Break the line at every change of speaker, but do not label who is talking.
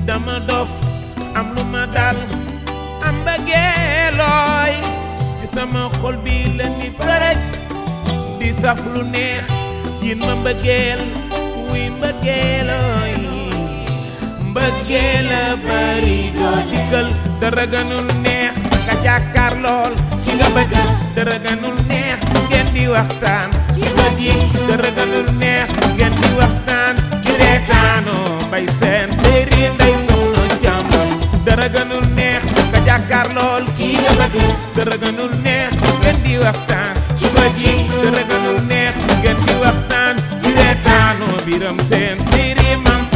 dama dof am lu ma dal am bëggeelooy ci sama xol bi la ni përëj di saf lu neex yin ma mbëggeel wuy mbëggeelooy mbëggeel a bari doo dikkal dara gënul neex nga jàkkaar lool ci nga bëgg dara gënul neex ngeen di waxtaan ci bët yi dara gënul neex ngeen di waxtaan ci reetaanoo bay seen séeri nday soxna jàmb dara gënul neex nga jàkkaar lool kii nga bëgg dara gënul neex ngeen di waxtaan ci bët yi dara gënul neex ngeen di waxtaan ci reetaanoo biram seen séeri mam